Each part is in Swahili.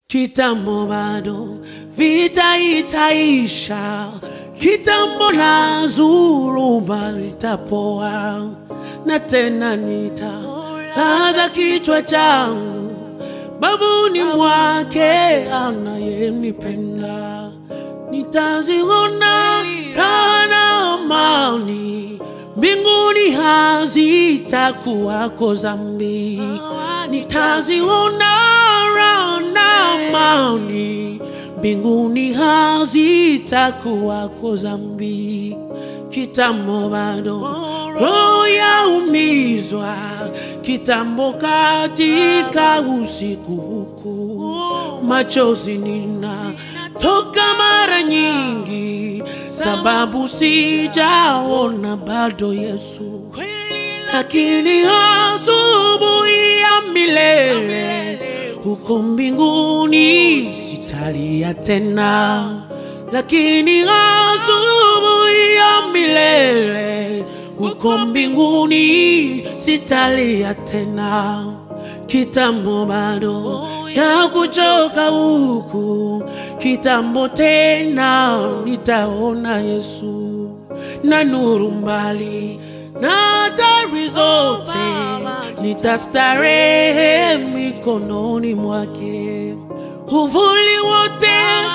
Kitambo bado vita itaisha, kitambo na zuruba litapoa, na tena nitalaza kichwa changu bavuni mwake anayenipenda, nitaziona raha na amani mbinguni, hazitakuwako dhambi, nitaziona raha na amani mbinguni, hazitakuwako dhambi. Kitambo bado roho yaumizwa, kitambo katika usiku huku, machozi nina toka mara nyingi, sababu sijaona bado Yesu, lakini asubuhi ya milele huko mbinguni sitalia tena, lakini asubuhi ya milele huko mbinguni sitalia tena. Kitambo bado ya kuchoka huku, kitambo tena nitaona Yesu na nuru mbali na hatari zote, nitastarehe mikononi mwake. Uvuli wote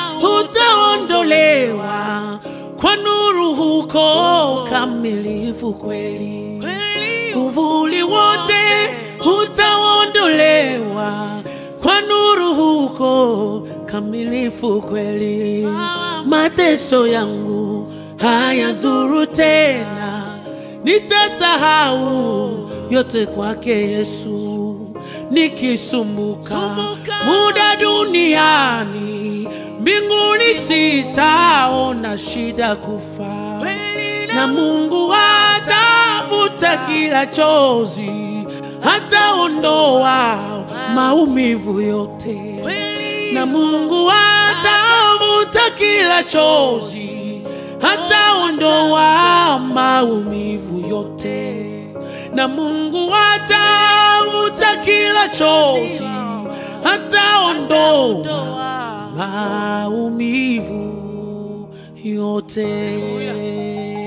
utaondolewa kwa nuru huko kamilifu kweli. Uvuli wote utaondolewa kwa nuru huko kamilifu kweli. Mateso yangu hayadhuru tena, nitasahau yote kwake Yesu. Nikisumbuka muda duniani, mbinguni sitaona shida kufa, na Mungu atavuta kila chozi, hataondoa maumivu yote, na Mungu atavuta kila chozi, hataondoa maumivu yote, na Mungu atavuta kila chozi, hataondoa maumivu yote.